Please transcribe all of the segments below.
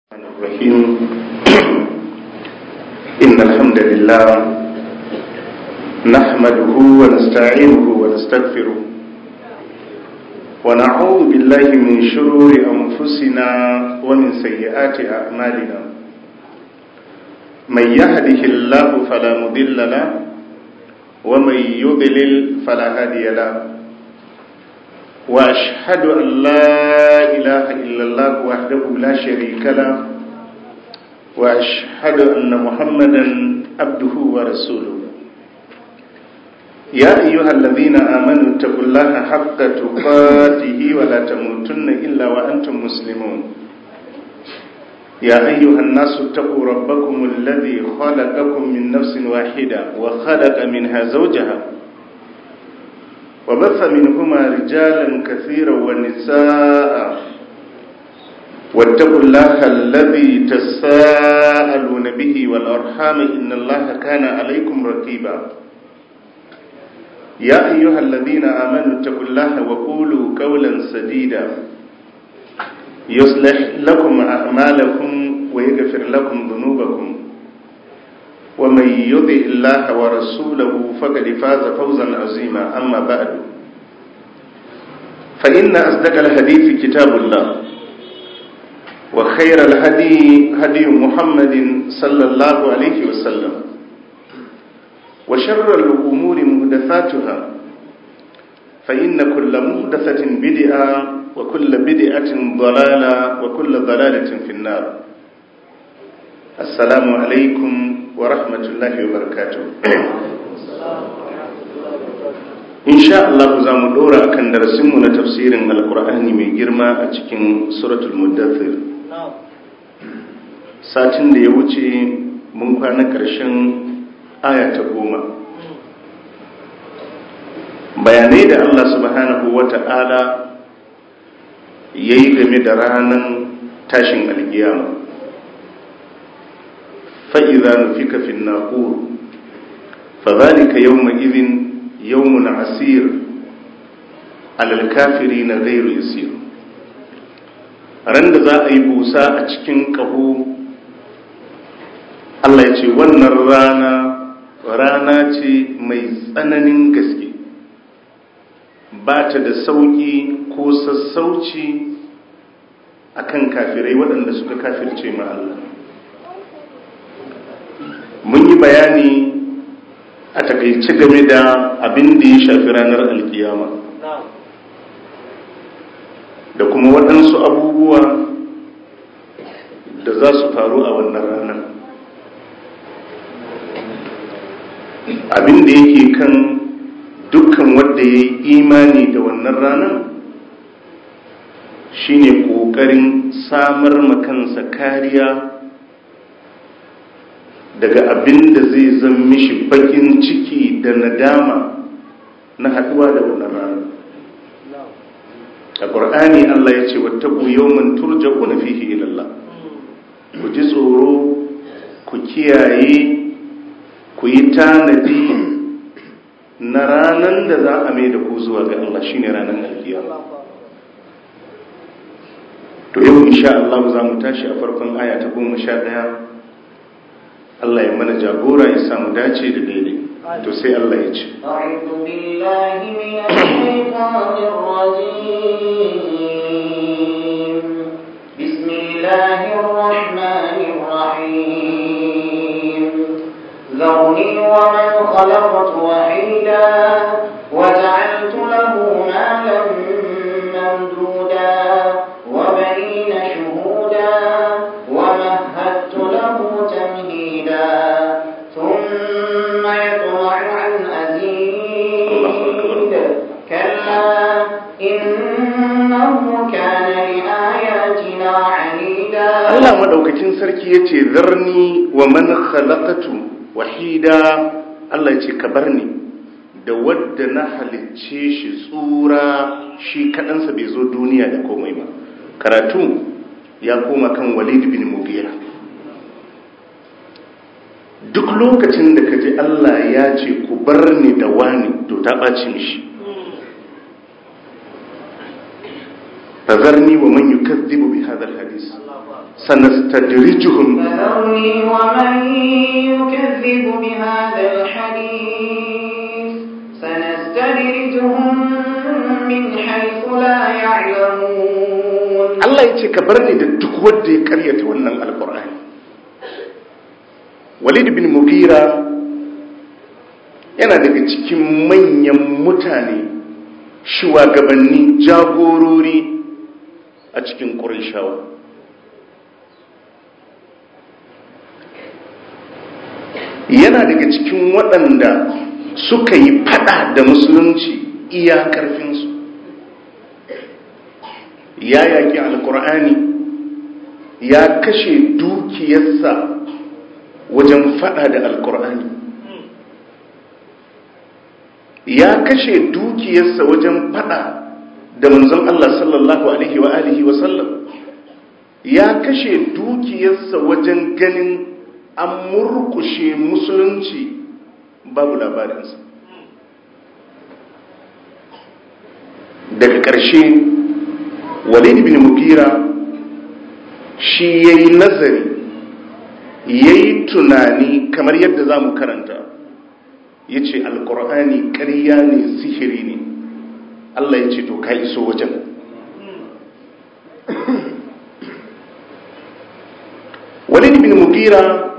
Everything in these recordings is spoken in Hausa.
الرحيم إن الحمد لله نحمده ونستعينه ونستغفره ونعوذ بالله من شرور أنفسنا ومن سيئات أعمالنا من يهده الله فلا مضل له ومن يضلل فلا هادي له واشهد ان لا اله الا الله وحده لا شريك له واشهد ان محمدا عبده ورسوله يا ايها الذين امنوا اتقوا الله حق تقاته ولا تموتن الا وانتم مسلمون يا ايها الناس اتقوا ربكم الذي خلقكم من نفس واحده وخلق منها زوجها وبث منهما رجالا كثيرا ونساء واتقوا الله الذي تساءلون به والأرحام إن الله كان عليكم رقيبا يا أيها الذين آمنوا اتقوا الله وقولوا قولا سديدا يصلح لكم أعمالكم ويغفر لكم ذنوبكم ومن يطع الله ورسوله فقد فاز فوزا عظيما أما بعد فإن أصدق الحديث كتاب الله وخير الهدي هدي محمد صلى الله عليه وسلم وشر الأمور مهدثاتها فإن كل مهدثة بدعة وكل بدعة ضلالة وكل ضلالة في النار السلام عليكم wa rahmatullahi wa barakatuh insha Allah za mu dora akan darasinmu na tafsirin alkur'ani mai girma a cikin suratul muddathir satin da ya wuce mun kwana ƙarshen aya ta goma bayanai da Allah subhanahu wa ta'ala ya yi game da ranar tashin alkiyama فإذا نفك في الناقور فذلك يومئذ يوم عسير على الكافرين غير يسير randa za a yi busa a cikin ƙaho Allah ya ce wannan rana rana ce mai tsananin gaske ba ta da sauƙi ko sassauci akan kafirai waɗanda suka kafirce ma Allah mun yi bayani a takaice game da abin da ya shafi ranar alkiyama da kuma waɗansu abubuwa da za su faru a wannan ranar abin da yake kan dukkan wanda ya yi imani da wannan ranar shine ƙoƙarin samar makansa kariya daga abin da zai zan mishi bakin ciki da nadama na haduwa da wannan rana a ƙur'ani Allah ya ce wattaku yawman turja'una fihi ila Allah ku ji tsoro ku kiyaye ku yi tanadi na ranan da za a mai da ku zuwa ga Allah shine ranan alkiyama to yau insha Allah za mu tashi a farkon aya ta goma sha ɗaya Allah ya mana jagora ya samu dace da daidai to sai Allah ya ce أعوذ بالله من الشيطان الرجيم بسم الله الرحمن الرحيم ذرني ومن خلقت وحيدا وجعلت له مالا ممدودا وبنين شهودا ومهدت له تمهيدا ثم يطمع عن أزيد كلا إنه كان لآياتنا عنيدا Allah madaukakin sarki yace zarni wa man khalaqatu wahida Allah yace ka barni da wadda na halicce shi tsura shi kadansa bai zo duniya da komai ba karatu ya koma kan Walid bin Mughira duk lokacin da ka ji Allah ya ce ku bar ni da wani to ta ɓaci mishi fazarni wa man yukazzibu bi hadha alhadith sanastadrijuhum فذرني ومن يكذب بهذا الحديث سنستدرجهم من حيث لا يعلمون Allah ya ce ka bar ni da duk wanda ya karyata wannan alkur'ani walid bin mugira yana daga cikin manyan mutane shugabanni jagorori a cikin ƙurishawa yana daga cikin waɗanda suka yi fada da musulunci iya ƙarfinsu ya yaƙi alkur'ani ya kashe dukiyarsa wajen fada da alkur'ani ya kashe dukiyarsa wajen fada da manzon Allah sallallahu alaihi wa alihi wa sallam ya kashe dukiyarsa wajen ganin an murkushe musulunci babu labarinsa daga ƙarshe walid bin mugira shi ya yi nazari ya yi tunani kamar yadda za mu karanta ya ce alkur'ani ƙarya ne sihiri ne allah ya ce to ka iso wajen walid bin mugira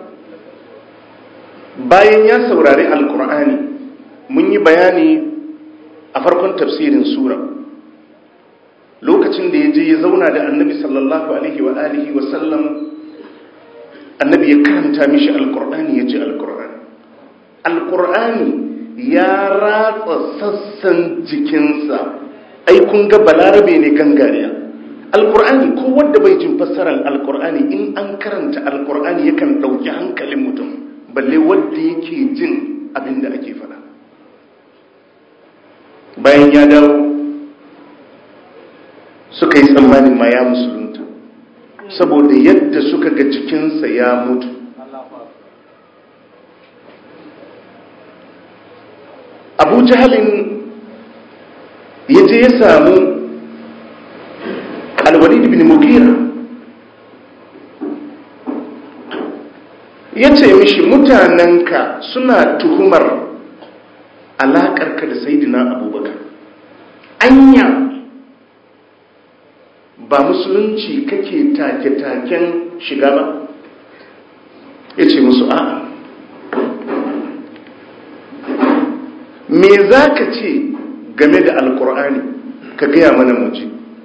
bayan ya saurari alkur'ani mun yi bayani a farkon tafsirin sura lokacin da ya je ya zauna da annabi sallallahu alaihi wa alihi wa sallam annabi ya karanta mishi alkur'ani ya ji alkur'ani alkur'ani ya ratsa sassan jikinsa ai kun ga balarabe ne gangariya alkur'ani ko wanda bai jin fassarar alkur'ani in an karanta alkur'ani yakan ɗauki hankalin mutum balle wanda yake jin abin da ake faɗa bayan ya dawo suka yi tsammanin ma ya musulunta saboda yadda suka ga jikinsa ya mutu abu jahalin ya je ya samu alwalid bin mugira ya ce mishi mutanenka suna tuhumar alaƙarka da saidina abubakar anya ba musulunci kake take-taken shiga ba ya ce musu a'a me za ka ce game da alkur'ani ka gaya mana muji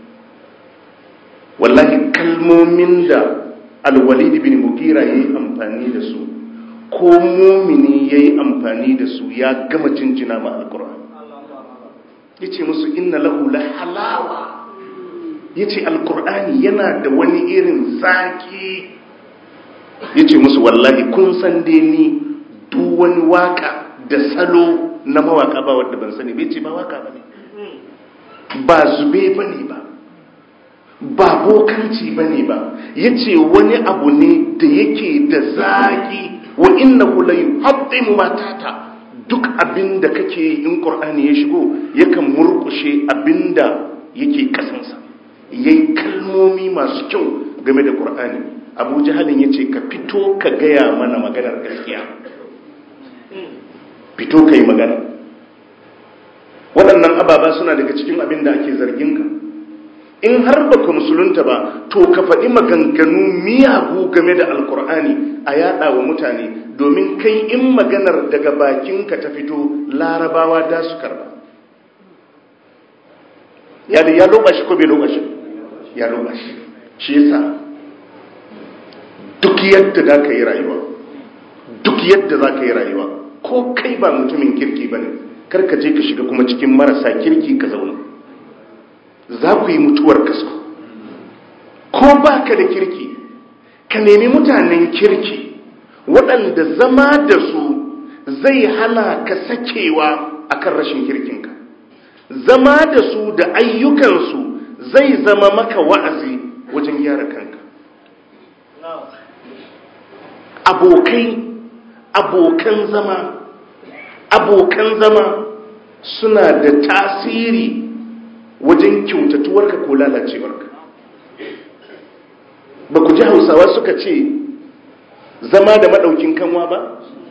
wallahi kalmomin da alwalid bin mugira ya yi amfani da su ko mumini ya yi amfani da su ya gama jinjina ma alkur'ani ya ce musu inna lahu la halawa ya ce alkur'ani yana da wani irin zaki ya ce musu wallahi kun san dai ni duk wani waka da salo na mawaka ba wadda ban sani bai ce ba waka ba ne ba zube ba ne ba ba bokanci ba ne ba ya ce wani abu ne da yake da zaki wa inna hulayu haɗin matata duk abin da kake yi in ƙur'ani ya shigo yakan murkushe abin da yake kasansa ya yi kalmomi masu kyau game da ƙur'ani abu jihalin ya ce ka fito ka gaya mana maganar gaskiya fito ka yi magana waɗannan ababa suna daga cikin abin da ake zarginka in har ba ka musulunta ba to ka faɗi maganganu miyagu game da alkur'ani a yaɗa wa mutane domin kai in maganar daga bakinka ta fito larabawa da su karba ya ya loba shi ko bai loba shi ya loba shi shi yasa duk yadda za ka yi rayuwa duk yadda za ka yi rayuwa ko kai ba mutumin kirki ba ne karka je ka shiga kuma cikin marasa kirki ka zauna za ku yi mutuwar kasko ko ba ka da kirki ka nemi mutanen kirki waɗanda zama da su zai hana ka sakewa akan rashin kirkinka zama da su da ayyukansu zai zama maka wa'azi wajen gyara kanka abokai abokan zama abokan zama suna da tasiri wajen kyautatuwarka ko lalacewarka ba ku ji hausawa suka ce zama da maɗaukin kanwa ba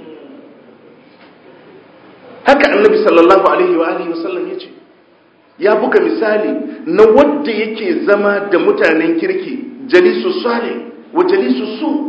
haka annabi sallallahu alaihi wa alihi wasallam ya ce ya buga misali na wadda yake zama da mutanen kirki jalisu sale wa jalisu su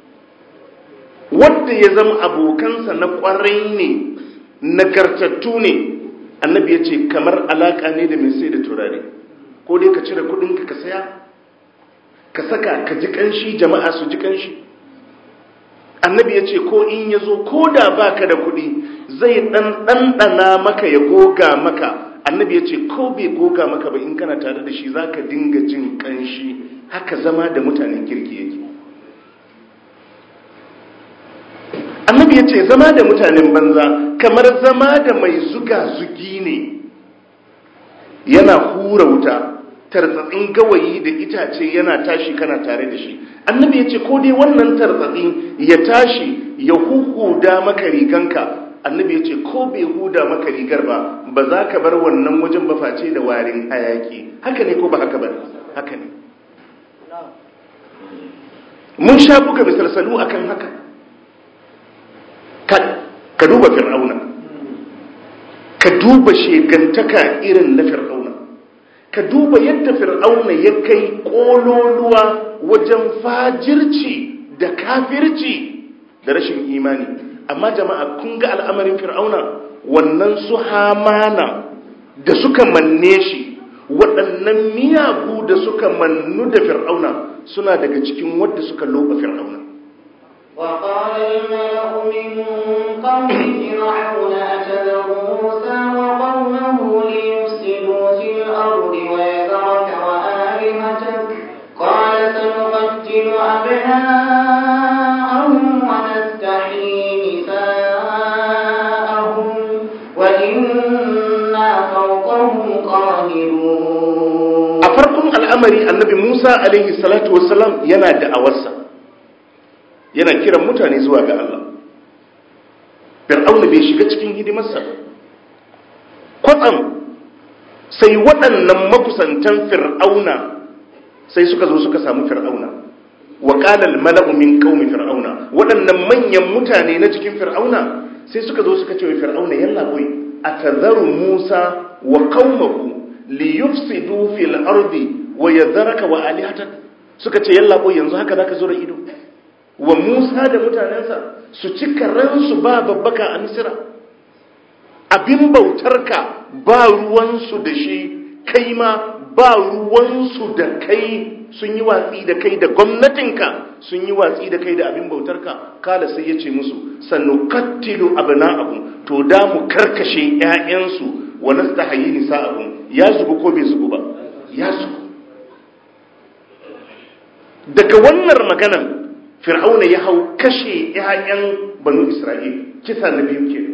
wadda ya zama abokansa na kwarai ne nagartattu ne annabi ya ce kamar alaka ne da mai sai da turare ko dai ka cire kudinka ka saya ka saka ka ji kanshi jama'a su ji kanshi annabi ya ce ko in ya zo ko da baka da kudi zai dan ɗanɗana maka ya goga maka annabi ya ce ko bai goga maka ba in kana tare da shi za ka dinga jin kanshi haka zama da mutanen kirki yake annabi ya ce zama da mutanen banza kamar zama da mai zuga zugi ne yana hura wuta tartsatsin gawayi da itace yana tashi kana tare da shi annabi ya ce ko dai wannan tartsatsin ya tashi ya huhuda maka riganka annabi ya ce ko bai huda maka rigar ba ba za ka bar wannan wajen ba face da warin hayaki haka ne ko ba haka ba haka ne mun sha buga misalsalu akan haka ka duba fir'auna ka duba shegantaka irin na fir'auna ka duba yadda fir'auna ya kai kololuwa wajen fajirci da kafirci da rashin imani amma jama'a kun ga al'amarin fir'auna wannan su hamana da suka manne shi waɗannan miyagu da suka mannu da fir'auna suna daga cikin wadda suka loba fir'auna وقال الملأ من قوم فرعون أتذر موسى وقومه ليفسدوا في الأرض ويذرك وآلهتك قال سنقتل أبناءهم ونستحيي نساءهم وإنا فوقهم قاهرون أفركم الأمر النبي موسى عليه الصلاة والسلام ينادى أوسا yana kiran mutane zuwa ga Allah fir'auna bai shiga cikin hidimarsa kwatsam sai waɗannan makusantan fir'auna sai suka zo suka samu fir'auna wa qala al-mala'u min qaumi fir'auna waɗannan manyan mutane na cikin fir'auna sai suka zo suka ce wa fir'auna yalla boy atazaru musa wa qaumahu li yufsidu fil ardi wa yadharaka wa alihatak suka ce yalla boy yanzu haka zaka zo da ido wa Musa da mutanensa su ci karansu ba babbaka a Misira abin bautarka ba ruwansu da shi kai ma ba ruwansu da kai sun yi watsi da kai da gwamnatinka sun yi watsi da kai da abin bautarka kala sai ya ce musu sannu kattilu abna'ahum to da mu karkashe ƴaƴansu wa nastahayi nisa'ahum ya zubu ko bai zubu ba ya zubu daga wannan maganan fir'auna ya hau kashe 'ya'yan banu isra'il kisa na biyu ke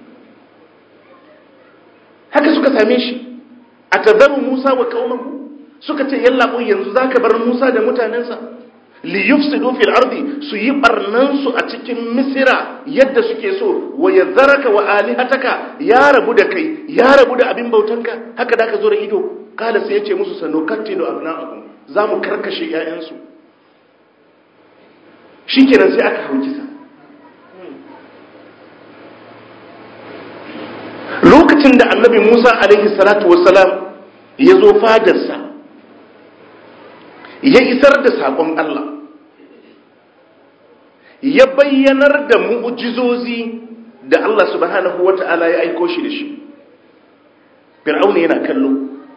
haka suka same shi a tazaru musa wa kaunahu suka ce yalla yanzu za ka bar musa da mutanensa liyufsidu fil ardi su yi barnansu a cikin misira yadda suke so wa yadharaka wa alihataka ya rabu da kai ya rabu da abin bautanka haka da ka zo da ido kala sai ya ce musu sanu kattilu abna'akum za mu karkashe 'ya'yansu shi kenan sai aka hau kisa lokacin da annabi musa alaihi salatu wasalam ya zo fadarsa ya isar da saƙon allah ya bayyanar da mu'ujizozi da allah subhanahu wa ta'ala ya aiko shi da shi fir'auna yana kallo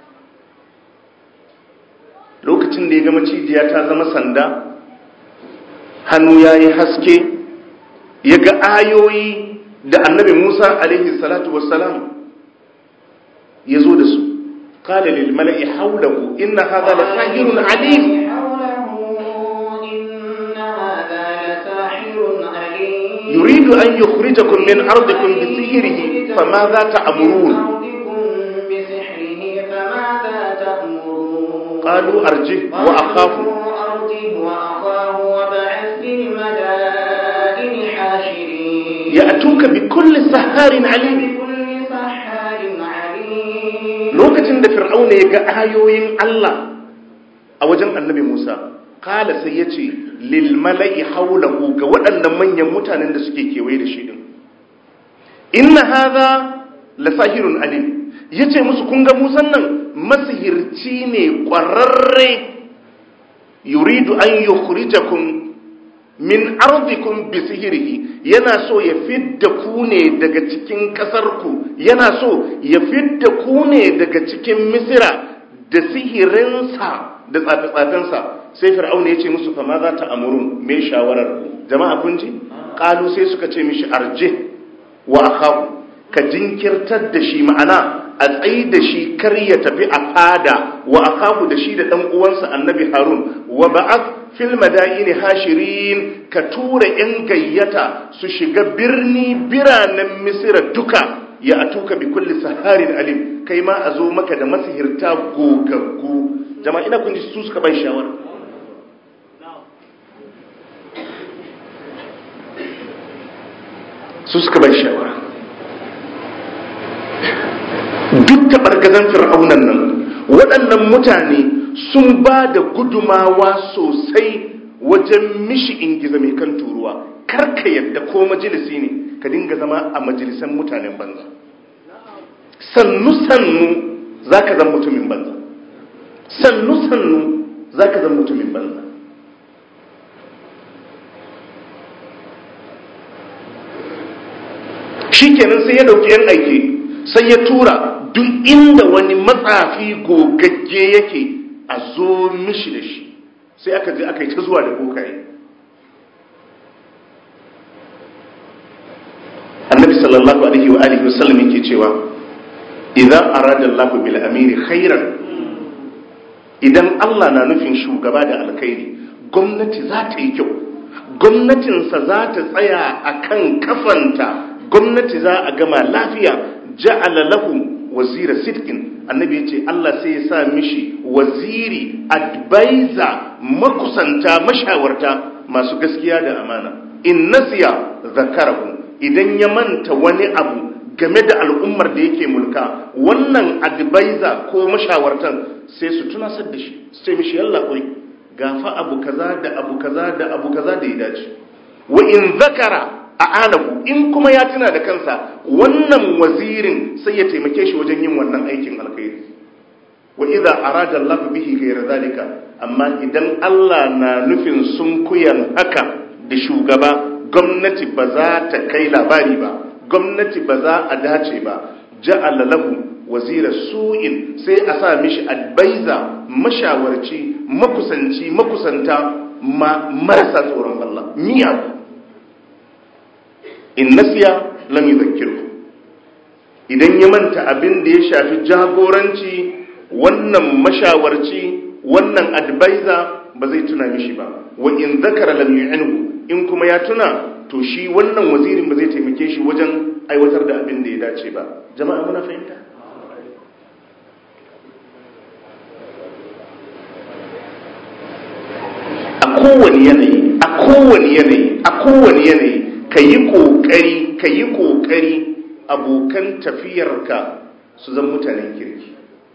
lokacin da ya ga macijiya ta zama sanda hannu ya yi haske ya ga ayoyi da annabi musa alaihi salatu wassalam ya zo da su kala lil mala'i haulahu inna hadha la sahirun alim yuridu an yukhrijakum min ardikum bi sihrihi famadha ta'murun qalu arjih wa akhafu يأتوك بكل سحار عليم lokacin yayin da fir'auna ya ga ayoyin Allah a wajen annabi Musa kala sai ya ce lil mala'i haulahu ga waɗannan manyan mutanen da suke kewaye da shi din inna hadha la sahirun alim yace musu kun ga Musan nan masihirci ne ƙwararre yuridu an yukhrijakum min ardikum bi sihirihi yana so ya fidda ku ne daga cikin ƙasarku yana so ya fidda ku ne daga cikin misira da sihirinsa da tsafe-tsafensa sai fir'auna ya ce musu fama za ta amurun me shawarar ku jama'a kun ji kalu sai suka ce mishi arje wa akahu ka jinkirtar da shi ma'ana a tsayi da shi kar ya tafi a fada wa akahu da shi da dan uwansa annabi harun wa ba'ath fil madaini hashirin ka tura yan gayyata su shiga birni biranen misira duka ya atuka bi kulli saharin alim kai ma a zo maka da masihirta gogaggu jama'a ina kun ji su suka bai shawara su suka bai shawara duk taɓargazan fir'aunan nan waɗannan mutane sun ba da gudumawa sosai wajen mishi ingiza mai kan turuwa karka yadda ko majalisi ne ka dinga zama a majalisan mutanen banza sannu-sannu za ka zan mutumin banza sannu-sannu za ka zan mutumin banza shi kenan sai ya dauki yan aiki sai ya tura duk inda wani matsafi gogagge yake a zo mishi da shi sai aka je aka yi ta zuwa da bokaye annabi sallallahu alaihi wa alihi wasallam yake cewa idan arada Allah bil amiri khairan idan Allah na nufin shugaba da alkhairi gwamnati za ta yi kyau gwamnatinsa za ta tsaya a kan kafanta gwamnati za a gama lafiya ja'ala lahu wazira sidkin annabi ya ce Allah sai ya sa mishi waziri advisor makusanta mashawarta masu gaskiya da amana in nasiya zakarahu idan ya manta wani abu game da al'ummar da yake mulka wannan advisor ko mashawartan sai su tunasar da shi sai mishi yalla koi gafa abu kaza da abu kaza da abu kaza da ya dace wa in zakara a anahu in kuma ya tuna da kansa wannan wazirin sai ya taimake shi wajen yin wannan aikin alkhairi wa idza arada Allah bihi ghayra zalika amma idan Allah na nufin sunkuyan haka da shugaba gwamnati ba za ta kai labari ba gwamnati ba za a dace ba ja'ala lahu wazira su'in sai a sa mishi adbaiza mashawarci makusanci makusanta ma marasa tsoron Allah miyagu in nasiya lam yudhakkiru idan ya manta abin da ya shafi jagoranci wannan mashawarci wannan advisor ba zai tuna mishi ba wa in zakara lam yu'inhu in kuma ya tuna to shi wannan wazirin ba zai taimake shi wajen aiwatar da abin da ya dace ba jama'a muna fahimta a kowane yanayi a kowane yanayi a kowane yanayi ka yi ƙoƙari ka yi ƙoƙari abokan tafiyarka su zan mutanen kirki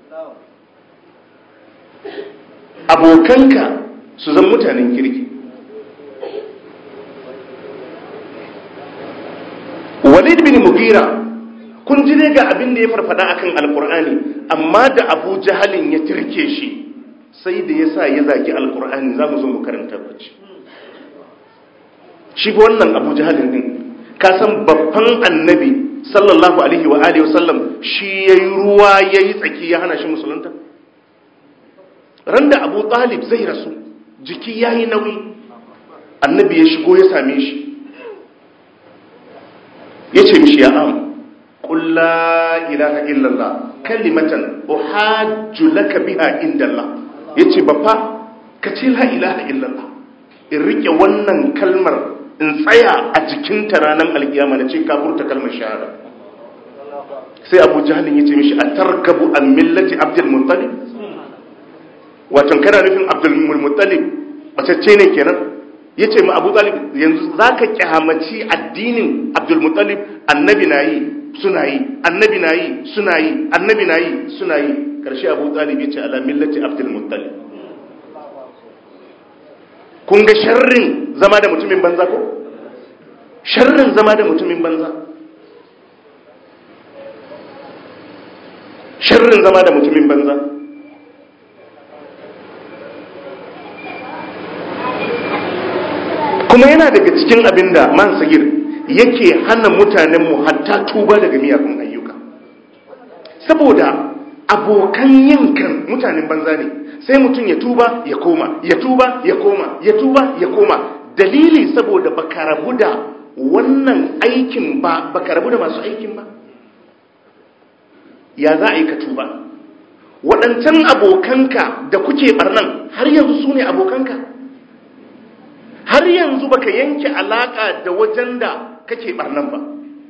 abokanka su zan mutanen kirki walid bin mugira kun ji ne ga abin da ya farfada akan alkur'ani amma da abu jahalin ya tirke shi sai da ya sa ya zagi alkur'ani za mu zo mu karanta bacci shi ba wannan abu jahalin din ka san babban annabi sallallahu alaihi wa alihi wasallam shi yayi ruwa yayi tsaki ya hana shi musulunta randa abu talib zai rasu jiki yayi nauyi annabi ya shigo ya same shi ya ce mishi ya am qul la ilaha illallah kalimatan uhajju laka biha indallah yace baffa ka ce la ilaha illallah in rike wannan kalmar in tsaya a jikinta ranar alkiyama na ce kafurta kalmar shahada sai abu jahalin ya ce mishi a tarkabu an millati abdul muttalib wato kana nufin abdul muttalib bacacce ne kenan ya ce ma abu talib yanzu za ka kyamaci addinin abdul muttalib annabi na yi suna yi annabi na yi suna yi annabi na yi suna yi karshe abu talib ya ce ala millati abdul muttalib kun ga sharrin zama da mutumin banza ko sharrin zama da mutumin banza sharrin zama da mutumin banza kuma yana daga cikin abin da man sagir yake hana mutanenmu hatta tuba daga miyagun ayyuka saboda abokan yinkan mutanen banza ne sai mutum ya tuba ya koma ya tuba ya koma ya tuba ya koma dalili saboda baka rabu da wannan aikin ba baka rabu da masu aikin ba ya za a yi ka tuba waɗancan abokanka da kuke barnan har yanzu su ne abokanka har yanzu baka yanke alaka da wajen da kake barnan ba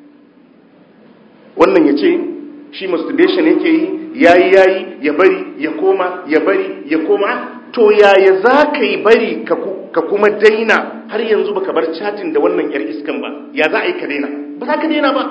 wannan ya ce shi masturbation yake yi yayi yayi ya bari ya koma ya bari ya koma to yaya za ka yi bari ka kuma daina har yanzu baka bar chatin da wannan yar iskan ba ya za a yi ka daina ba za ka daina ba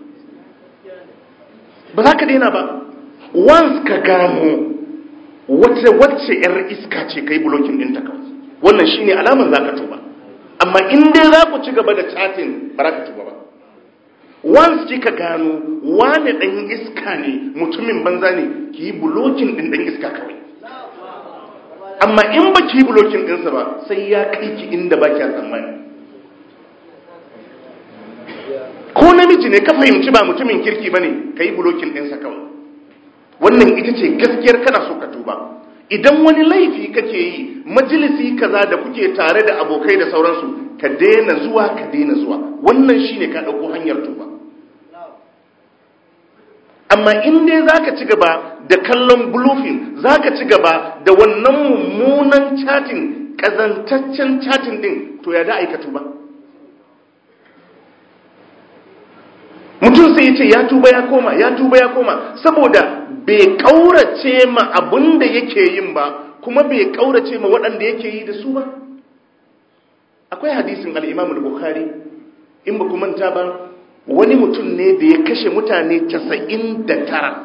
ba za ka daina ba once ka gano wacce wacce yar iska ce kai blocking ɗinta kawai wannan shine alaman za ka tuba amma in dai za ku ci gaba da chatting ba za ka tuba ba once kika gano wane ɗan iska ne mutumin banza ne ki yi blocking ɗin ɗan iska kawai amma in ba ki yi blocking ɗinsa ba sai ya kai ki inda ba kya tsammani ko namiji ne ka fahimci ba mutumin kirki ba ne ka yi blocking ɗinsa kawai wannan ita ce gaskiyar kana so ka tuba idan wani laifi kake yi majalisi kaza da kuke tare da abokai da sauransu ka daina zuwa ka daina zuwa wannan shine ka dauko hanyar tuba amma in dai zaka ci gaba da kallon bluefin zaka ci gaba da wannan mummunan chatting kazantaccen chatting din to ya da aika tuba mutum sai ya ce ya tuba ya koma ya tuba ya koma saboda bai kaurace ma abin da yake yin ba kuma bai kaurace ma waɗanda yake yi da su ba akwai hadisin al-Imam al-Bukhari in ba ku manta ba wani mutum ne da ya kashe mutane 99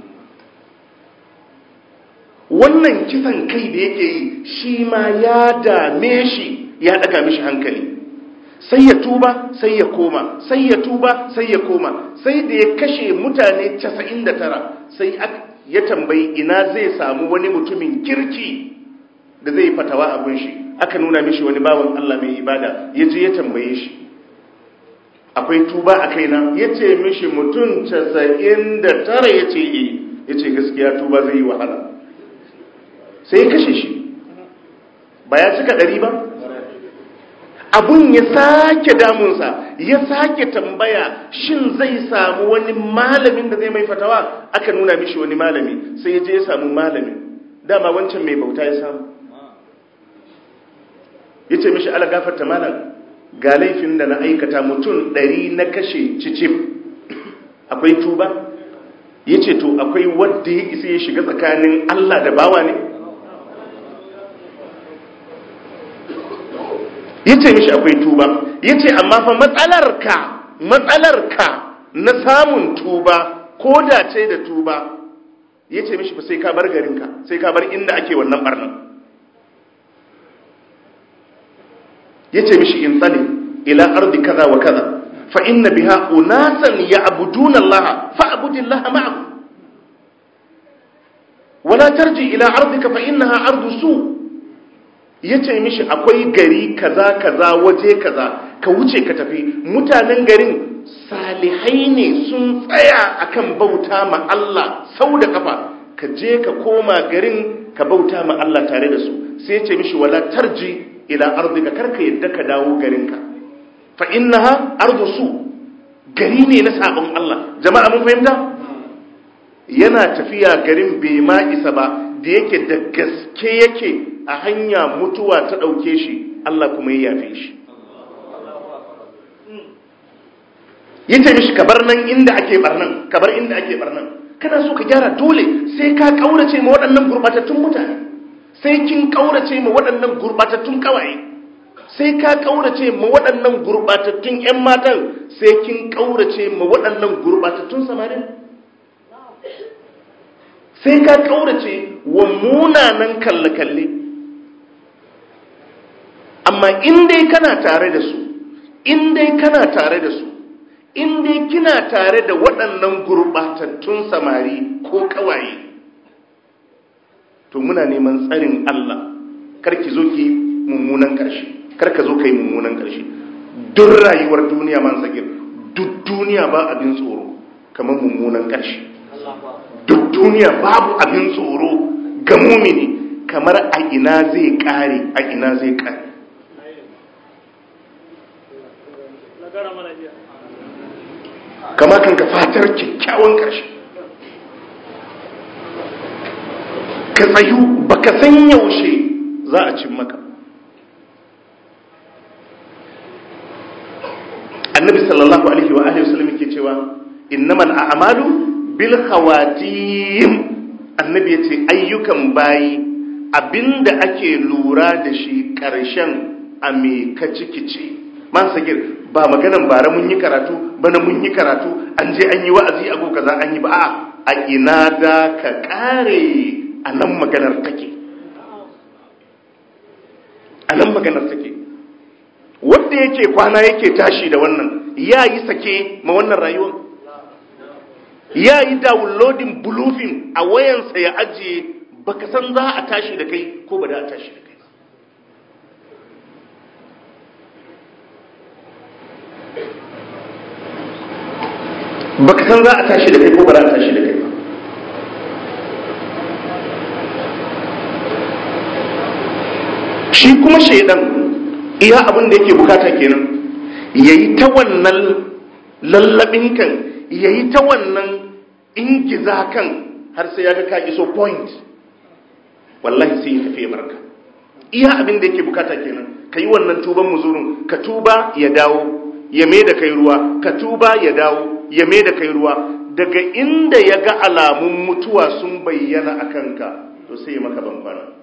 wannan kisan kai da yake yi shi ma ya dame shi ya daga mishi hankali sai ya tuba sai ya koma sai ya tuba sai ya koma sai da ya kashe mutane 99 sai ya tambayi ina zai samu wani mutumin kirki da zai fatawa abin shi aka nuna mishi wani bawan Allah mai ibada ya je ya tambaye shi akwai tuba a kaina ya ce mishi mutum 99 ya ce e ya ce gaskiya tuba zai yi wahala sai ya kashe shi ba ya cika ɗari ba abun ya sake damunsa ya sake tambaya shin zai samu wani malamin da zai mai fatawa aka nuna mishi wani malami sai ya je ya samu malamin dama wancan mai bauta ya samu ya ce mishi ala gafarta malam ga laifin da na aikata mutum ɗari na kashe cicif akwai tuba ya ce to akwai wadda ya isa ya shiga tsakanin allah da bawa ne ya ce mishi akwai tuba ya ce amma fa matsalarka matsalarka na samun tuba ko da ce da tuba ya ce mishi fa sai ka bar garinka sai ka bar inda ake wannan barnan ya ce mishi in tsali ila ardi kaza wa kaza fa inna biha unasan ya'buduna Allah fa abudillaha ma'ahu wala tarji ila ardika fa innaha ardu su' ya ce mishi akwai gari kaza kaza waje kaza ka wuce ka tafi mutanen garin salihai ne sun tsaya akan bauta ma Allah sau da kafa ka je ka koma garin ka bauta ma Allah tare da su sai ya ce mishi wala tarji ila ardika karka yadda ka dawo garinka fa innaha ardu su gari ne na sabon Allah jama'a mun fahimta yana tafiya garin bai ma isa ba da yake da gaske yake a hanya mutuwa ta ɗauke shi Allah kuma ya yafe shi yi ta mishi kabar nan inda ake barnan kabar inda ake barnan kana so ka gyara dole sai ka kaurace ma waɗannan gurbatattun mutane sai kin kaurace ma waɗannan gurbatattun kawaye sai ka kaurace ma waɗannan gurbatattun ƴan matan sai kin kaurace ma waɗannan gurbatattun samarin sai ka kaurace wa munanan kalle-kalle amma in dai kana tare da su in dai kana tare da su in dai kina tare da waɗannan gurɓatattun samari ko ƙawaye to muna neman tsarin Allah karki zo ki mummunan ƙarshe karka zo ka yi mummunan ƙarshe duk rayuwar duniya man sagir duk duniya ba abin tsoro kamar mummunan ƙarshe duk duniya babu abin tsoro ga mumini kamar a ina zai ƙare a ina zai ƙare kama kan ka fatar kyakkyawan ƙarshe ka tsayu ba ka san yaushe za a cin maka annabi sallallahu alaihi wa alihi wasallam yake cewa innamal a'malu bil khawatim annabi yace ayyukan bayi abinda ake lura da shi ƙarshen a me ka cikice man sagir ba maganan bara mun yi karatu bana mun yi karatu an je an yi wa'azi a kaza an yi ba a a ina da ka kare a nan maganar take a nan maganar take wanda yake kwana yake tashi da wannan ya yi sake ma wannan rayuwar ya yi downloading bluefin a wayansa ya ajiye baka san za a tashi da kai ko ba da a tashi da kai baka san za a tashi da kai ko ba za a tashi da kai ba shi kuma shaidan iya abin da yake bukata kenan yayi ta wannan lallabin kan yayi ta wannan ingiza kan har sai ya ga ka iso point wallahi sai ya tafi barka iya abin da yake bukata kenan ka yi wannan tuban muzurun ka tuba ya dawo ya mai da kai ruwa ka tuba ya dawo ya mai da kai ruwa daga inda ya ga alamun mutuwa sun bayyana a kanka to sai ya maka bambana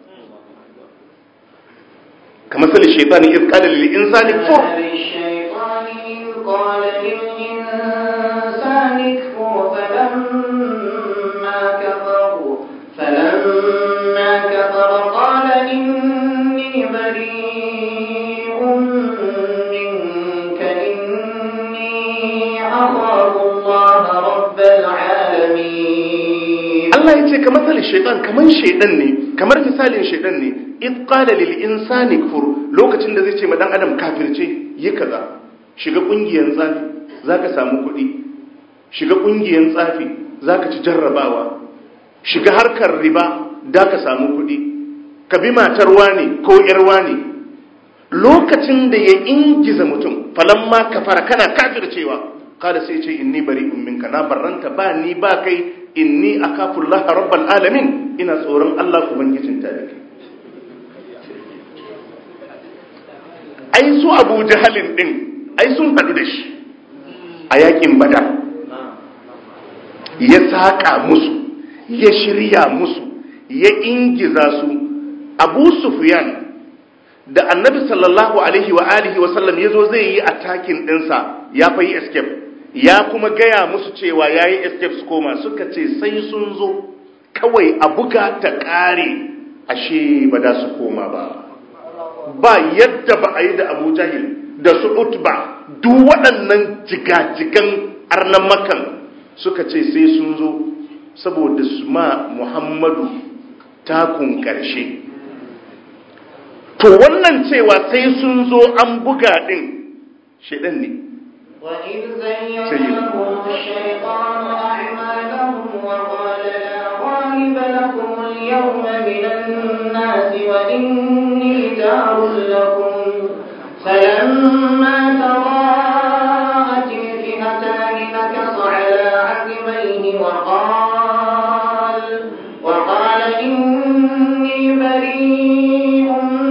kamar sali shaitani iz qala lil insani kfur الشيطان إذ قال للإنسان اكفر فلما كفر فلما كفر قال إني بريء منك إني أخاف الله رب العالمين Allah ya ce kamar sali shaitan kamar shaitan ne kamar misalin shaitan ne iz qala lil insani kfur lokacin da zai ce ma dan adam kafirce yi kaza shiga kungiyar tsafi zaka samu kuɗi shiga kungiyar tsafi zaka ci jarrabawa shiga harkar riba da ka samu kuɗi ka bi matar wani ko yar wani lokacin da ya ingiza mutum falamma kafara kana kafircewa kada sai ce inni bari'un minka na barranta ba ni ba kai inni akafullah rabbal alamin ina tsoron Allah ubangijin ta da kai ai su Abu Jahalin din ai sun hadu da shi a yakin Badar ya saka musu ya shirya musu ya ingiza su Abu Sufyan da Annabi sallallahu alaihi wa alihi wa sallam yazo zai yi attacking dinsa ya fa yi escape ya kuma gaya musu cewa ya yi escape su koma suka ce sai sun zo kawai a buga ta ƙare ashe ba da su koma ba ba yadda ba a yi da abu jahil da su utba duk waɗannan jigajigan arnan makan suka ce sai sun zo saboda su ma muhammadu takun ƙarshe to wannan cewa sai sun zo an buga ɗin shaidan ne وإذ زين لهم الشيطان أعمالهم وقال لا غالب لكم اليوم من الناس وإني جار لكم فلما تراءت الفئتان نكص على عقبيه وقال وقال إني بريء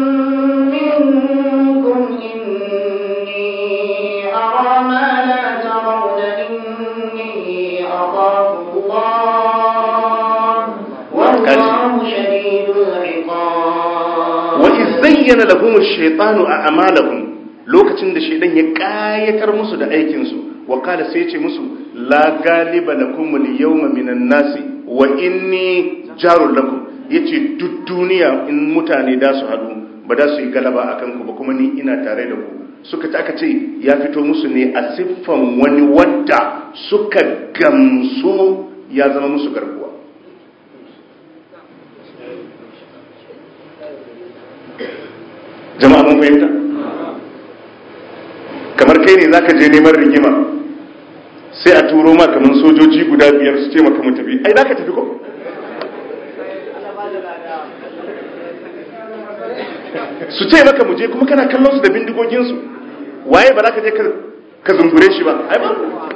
منكم إني أرى ما لا ترون إني أخاف الله والله شديد العقاب wa zayyana lahum ash-shaytanu a'malahum lokacin da shaydan ya kayatar musu da aikin su wa qala sai ce musu la galiba lakum al-yawma minan nasi wa inni jarul lakum yace duk duniya in mutane da su hadu ba da su yi galaba akan ku ba kuma ni ina tare da ku suka ta aka ce ya fito musu ne a siffan wani wadda suka gamsu ya zama musu garkuwa jama'a mun fahimta kamar kai ne zaka je neman rigima sai a turo ma kamar sojoji guda biyar su ce maka mu tafi ai zaka tafi ko su ce maka mu je kuma kana kallon su da bindigogin su waye ba za ka je ka zungure shi ba ai ba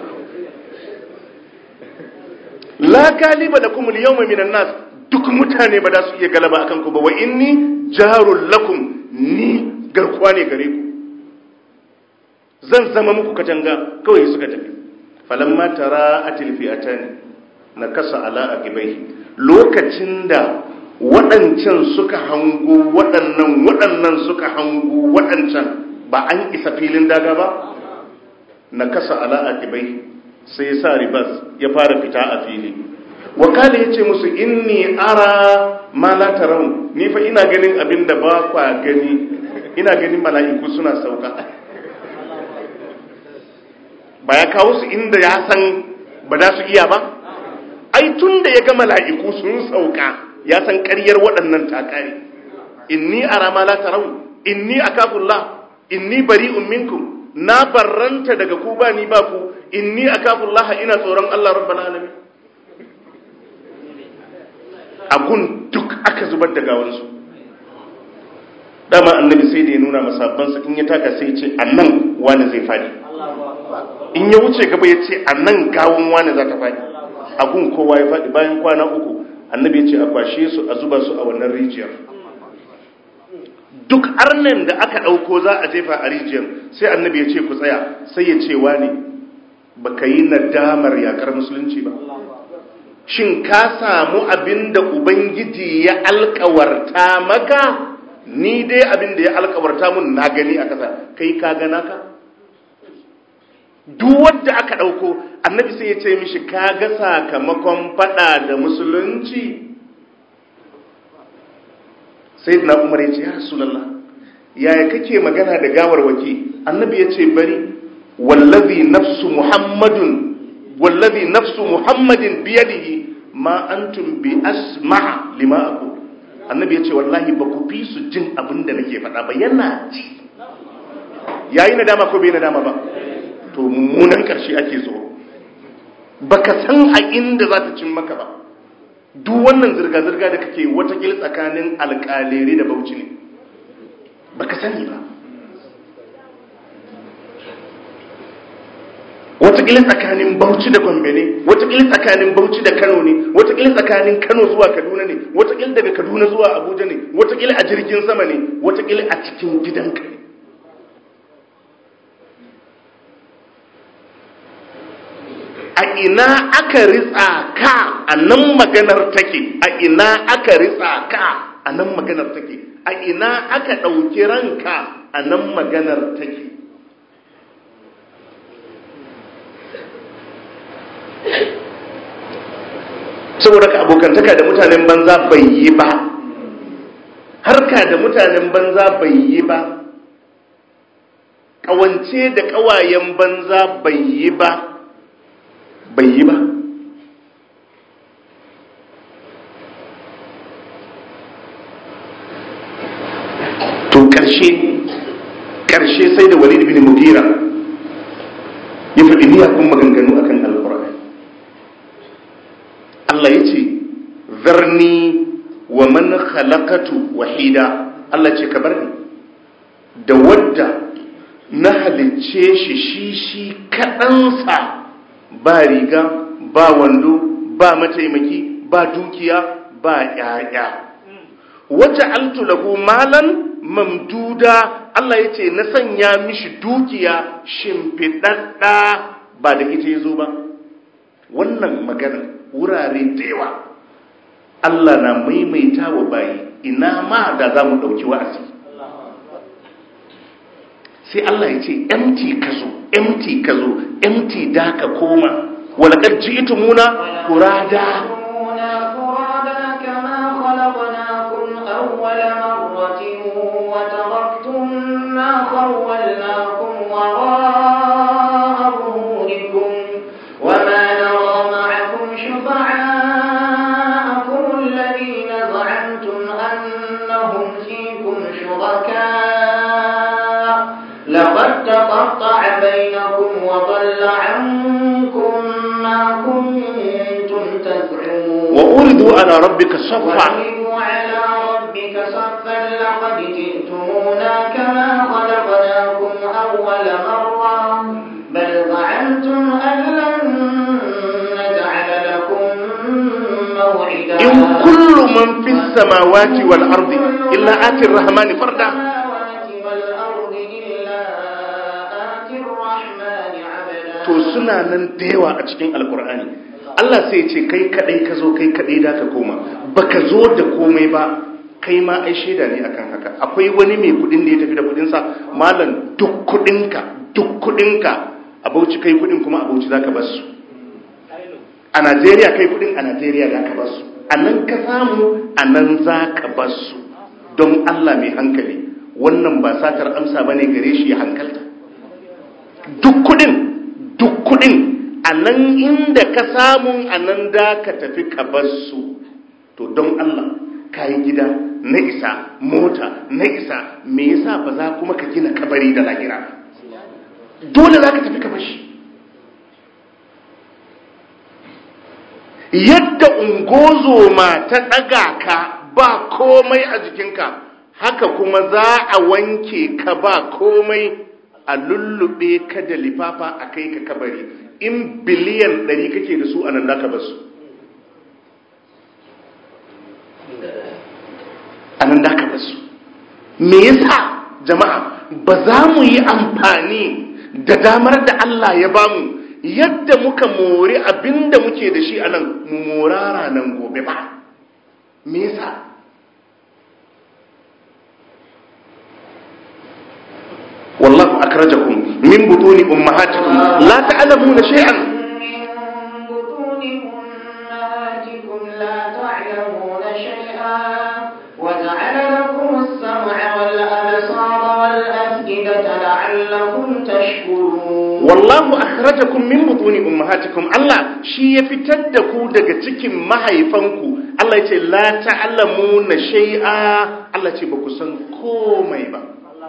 la galiba lakum al-yawma minan nas duk mutane ba za su iya galaba akan ku ba wa inni jarul lakum ni garkuwa ne gare ku zan zama muku katanga kawai suka tafi falamma tara atil fi'atani na kasa ala aqibai lokacin da waɗancan suka hango waɗannan waɗannan suka hango waɗancan ba an isa filin daga ba na kasa ala aqibai sai ya sa ribas ya fara fita a fili wakali ya ce musu inni ara ma la tarawun ni fa ina ganin abin da ba kwa gani ina ganin mala'iku suna sauka ba ya kawo su inda ya san ba za su iya ba ai tun da ya ga mala'iku sun sauka ya san ƙaryar waɗannan takari inni ara ma la tarawun inni akafullah inni bari'un minkum na barranta daga ku ba ni ba ku inni akafullah ina tsoron Allah rabbal alamin agun duk aka zubar da gawansu dama annabi sai da ya nuna masabbansa in ya taka sai ce a nan wani zai fadi in ya wuce gaba ya ce a nan gawon wani za ta fadi agun kowa ya fadi bayan kwana uku annabi ya ce a kwashe su a zuba su a wannan rijiyar duk arnen da aka ɗauko za a jefa a rijiyar sai annabi ya ce ku tsaya sai ya ce wani baka yi nadamar yakar musulunci ba shin ka samu abin da Ubangiji ya alkawarta maka ni dai abin da ya alkawarta mun na gani a ƙasa kai ka gana ka duk wadda aka ɗauko annabi sai ya ce mishi ka ga sakamakon faɗa da musulunci sai na umar ya ce ya rasulallah yaya kake magana da gawarwaki annabi ya ce bari wallazi nafsu muhammadun wallazi nafsu muhammadin biyadihi ma antum bi asma lima aqul annabi yace wallahi ba ku fi su jin abin da nake faɗa ba yana ji yayi nadama ko bai nadama ba to mummunan karshe ake tsoro baka san a inda za ta cin maka ba duk wannan zirga-zirga da kake watakila tsakanin alƙalere da bauchi ne baka sani ba watakila tsakanin bauchi da gombe ne watakila tsakanin bauchi da kano ne watakila tsakanin kano zuwa kaduna ne watakila daga kaduna zuwa abuja ne watakila a jirgin sama ne watakila a cikin gidanka ne a ina aka ritsa ka a nan maganar take a ina aka ritsa ka a nan maganar take a ina aka ɗauki ranka a nan maganar take saboda ka abokantaka da mutanen banza bai yi ba harka da mutanen banza bai yi ba ƙawance da ƙawayen banza bai yi ba bai yi ba to ƙarshe ƙarshe sai da walid bin mugira ya faɗi miyakun maganganu akan alƙur'ani Allah ya ce zarni wa man khalaqatu wahida Allah ce ka bar ni da wadda na halicce shi shi shi kaɗansa ba riga ba wando ba mataimaki ba dukiya ba ƴaƴa wata altu lahu malan mamduda Allah ya ce na sanya mishi dukiya shimfiɗaɗɗa ba da ita ya zo ba wannan magana wurare da yawa Allah na maimaita wa bayi ina ma da za mu ɗauki wa'azi sai Allah ya ce empty ka zo empty ka zo empty da ka koma walakar ji ita muna kurada قد تقطع بينكم وضل عنكم ما كنتم تزعمون وأردوا على ربك صفا وَأَقِيمُوا عَلَى رَبِّكَ صَفًّا لَقَدْ جِئْتُمُونَا كَمَا خَلَقْنَاكُمْ أَوَّلَ مَرَّةٍ بَلْ زَعَمْتُمْ أَن لَّن نَّجْعَلَ لَكُم مَّوْعِدًا إن كل من في السماوات والأرض إلا آتي الرحمن فردا السماوات والأرض إلا آتي الرحمن عبدا to suna nan da yawa a cikin alkur'ani Allah sai ya ce kai kadai ka zo kai kadai da ka koma baka zo da komai ba kai ma ai shaida ne akan haka akwai wani mai kudin da ya tafi da kudin sa malam duk kudinka duk kudinka a Bauchi kai kudin kuma a Bauchi zaka bar su a Najeriya kai kudin a Najeriya zaka bar su a nan ka samu a nan zaka bar su don Allah mai hankali wannan ba satar amsa bane gare shi ya hankalta duk kudin duk kudin a nan inda ka samu a nan da ka tafi ka bar su to don Allah ka yi gida na isa mota na isa me yasa ba za kuma ka gina kabari da lahira dole za ka tafi ka bar shi yadda ungozoma ta ɗaga ka ba komai a jikinka haka kuma za a wanke ka ba komai a lullube ka da lifafa a kai ka kabari in biliyan ɗari kake da su a nan ka basu a nan ka basu me yasa jama'a ba za mu yi amfani da damar da Allah ya bamu yadda muka mori abinda muke da shi a nan mu morara nan gobe ba me yasa والله أخرجكم من بطون أمهاتكم لا تعلمون شيئا من بطون أمهاتكم لا تعلمون شيئا وجعل لكم السمع والأبصار والأفئدة لعلكم تشكرون والله أخرجكم من بطون أمهاتكم الله شي يفتدكو daga cikin mahaifanku Allah yace la ta'lamuna shay'a Allah ce ba ku san komai ba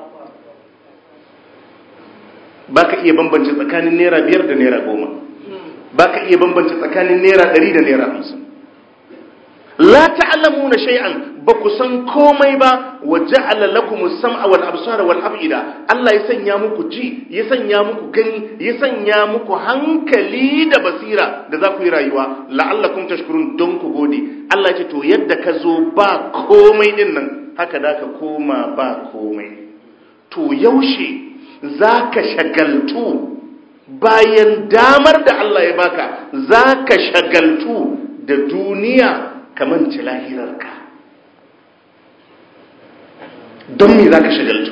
ba ka iya bambance tsakanin naira biyar da naira goma ba ka iya bambance tsakanin naira ɗari da naira hamsin la ta'lamu na shay'an ba ku san komai ba wa ja'ala lakum as-sam'a wal absara wal af'ida Allah ya sanya muku ji ya sanya muku gani ya sanya muku hankali da basira da za ku yi rayuwa la'allakum tashkurun don ku gode Allah ya ce to yadda ka zo ba komai din nan haka da ka koma ba komai to yaushe za ka shagaltu bayan damar da Allah ya baka za ka shagaltu da duniya kamar ci lahirarka don me za ka shagaltu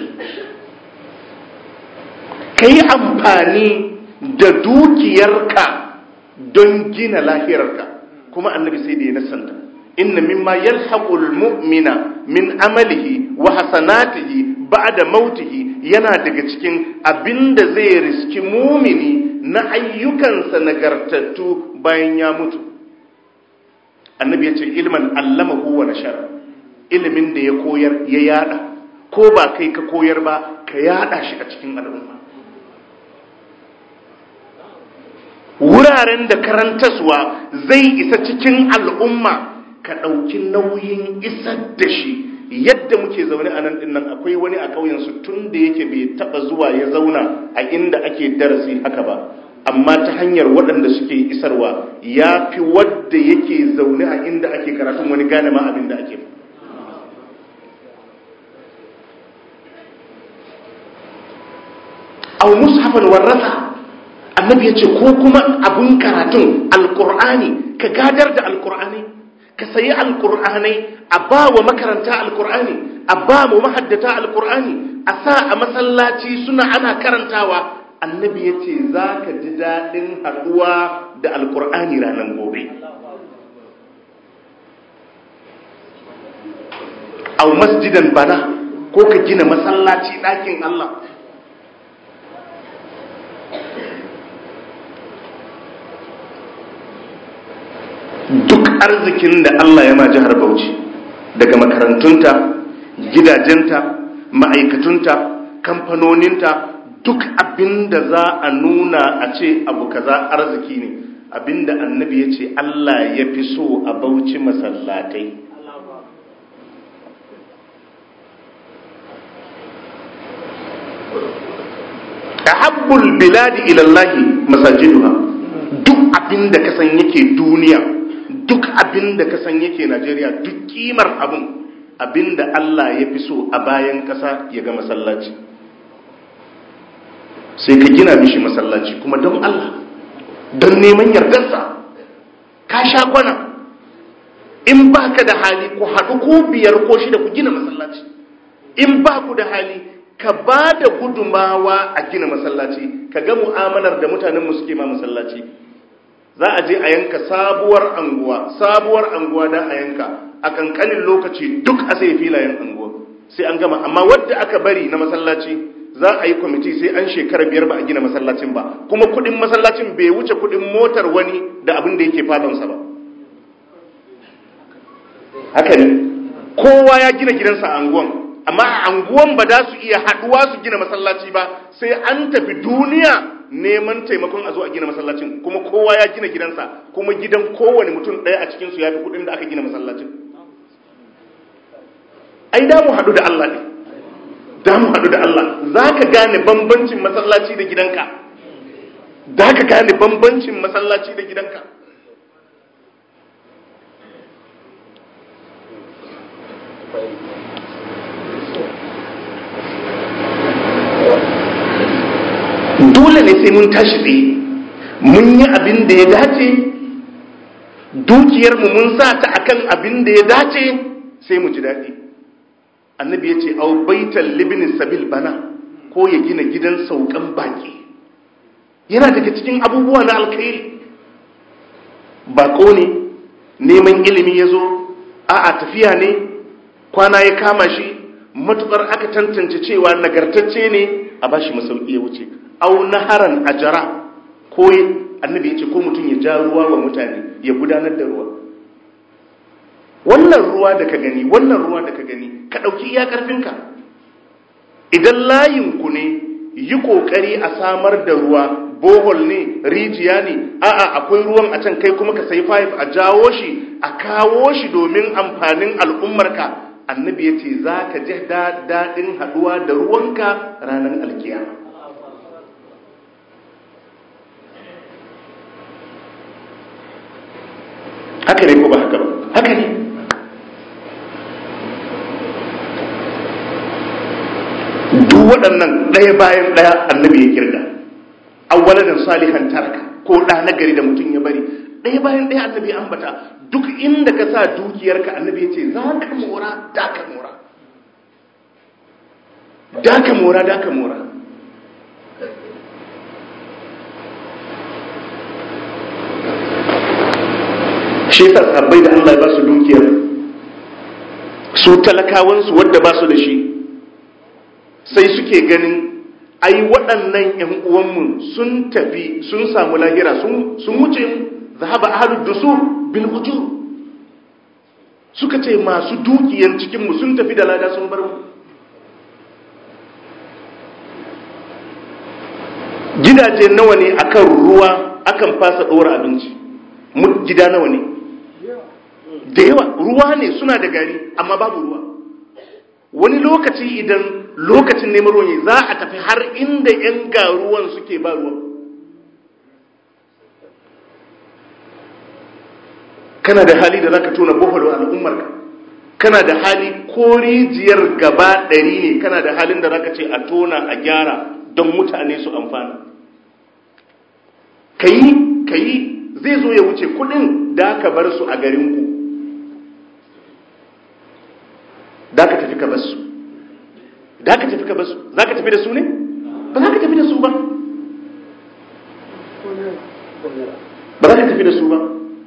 ka yi amfani da dukiyarka don gina lahirarka kuma annabi sai da ya nasanta inna mimma yalhaqul mu'mina min amalihi wa hasanatihi ba'da mautihi yana daga cikin abinda zai riski mumini na ayyukansa nagartattu bayan ya mutu annabi ya ce ilman allamahu wa nashara ilimin da ya koyar ya yada ko ba kai ka koyar ba ka yada shi a cikin al'umma wuraren da karantaswa zai isa cikin al'umma ka ɗauki nauyin isar da shi yadda muke zaune a nan dinnan akwai wani a ƙauyensu tun da yake bai taɓa zuwa ya zauna a inda ake darasi haka ba amma ta hanyar waɗanda suke isarwa ya fi wadda yake zaune a inda ake karatun wani gane ma abin da ake au mushafan warrasa annabi ya ce ko kuma abun karatun alkur'ani ka gadar da alkur'ani ka sayi alkur'anai a ba wa makaranta alkur'ani a ba mu mahaddata alkur'ani a sa a masallaci suna ana karantawa annabi ya ce za ka ji daɗin haɗuwa da alkur'ani ranar gobe au masjidan bana ko ka gina masallaci ɗakin Allah duk arzikin da Allah ya ma jihar Bauchi daga makarantunta gidajenta ma'aikatunta kamfanoninta duk abinda za a nuna a ce abu kaza arziki ne abinda annabi ya ce Allah ya fi so a bauchi masallatai ahabbul biladi ilallahi masajiduha duk abinda ka san yake duniya duk abinda ka san yake Najeriya duk kimar abin abinda Allah ya fi so a bayan ƙasa ya ga masallaci sai ka gina mishi masallaci kuma don Allah don neman yardarsa ka sha kwana in ba ka da hali ku haɗu ko biyar ko shida ku gina masallaci in ba ku da hali ka ba da gudumawa a gina masallaci ka ga mu'amalar da mutanenmu suke ma masallaci za a je a yanka sabuwar anguwa sabuwar anguwa da a yanka a kankanin lokaci duk a sai filayen anguwa sai an gama amma wadda aka bari na masallaci za a yi kwamiti sai an shekara biyar ba a gina masallacin ba kuma kudin masallacin bai wuce kudin motar wani da abin da yake falonsa ba haka ne kowa ya gina gidansa a anguwan amma a anguwan ba za su iya haduwa su gina masallaci ba sai an tafi duniya neman taimakon a zo a gina masallacin kuma kowa ya gina gidansa kuma gidan kowane mutum ɗaya a cikinsu ya fi kudin da aka gina masallacin ai da mu haɗu da Allah ne da mu haɗu da Allah za ka gane bambancin masallaci da gidanka za ka gane bambancin masallaci da gidanka dole ne sai mun tashi tsaye mun yi abin da ya dace dukiyarmu mun sa ta akan abin da ya dace sai mu ji daɗi annabi ya ce au baitan libni sabil bana ko ya gina gidan saukan baki yana daga cikin abubuwa na alkhairi bako ne neman ilimi ya zo a'a tafiya ne kwana ya kama shi matukar aka tantance cewa nagartacce ne a bashi masauki ya wuce au naharan ajara ko annabi ya ce ko mutum ya ja ruwa wa mutane ya gudanar da ruwa wannan ruwa da ka gani wannan ruwa da ka gani ka ɗauki iya ƙarfinka idan layinku ne yi ƙoƙari a samar da ruwa bohol ne rijiya ne a'a akwai ruwan a can kai kuma ka sayi fayif a jawo shi a kawo shi domin amfanin al'ummarka annabi ya ce za ka ji daɗin haɗuwa da ruwanka ranar alkiyama haka ne ko ba haka ba haka ne duk waɗannan ɗaya bayan ɗaya annabi ya kirga awwaladan salihan taraka ko ɗa na gari da mutum ya bari ɗaya bayan ɗaya annabi ya ambata duk inda ka sa dukiyarka annabi ya ce za ka mora da ka mora da ka mora da ka mora shi yasa sahabbai da Allah ya ba su dukiyar su talakawansu wadda ba su da shi sai suke ganin ai waɗannan ‘yan uwanmu sun tafi sun samu lahira sun wuce mu zahaba ahalud dusu bil ujur suka ce masu dukiyan cikinmu sun tafi da lada sun bar mu gidaje nawa ne akan ruwa akan fasa ɗora abinci gida nawa ne da yawa ruwa ne suna da gari amma babu ruwa wani lokaci idan lokacin neman ruwan za a tafi har inda 'yan garuwan suke ba ruwan kana da hali da za ka tona bohol al'ummarka kana da hali ko rijiyar gaba ɗari ne kana da halin da za ka ce a tona a gyara don mutane su amfana ka yi ka yi zai zo ya wuce kudin da ka bar su a garinku da ka tafi ka bar su da ka tafi ka bar su za ka tafi da su ne ba za ka tafi da su ba ba za ka tafi da su ba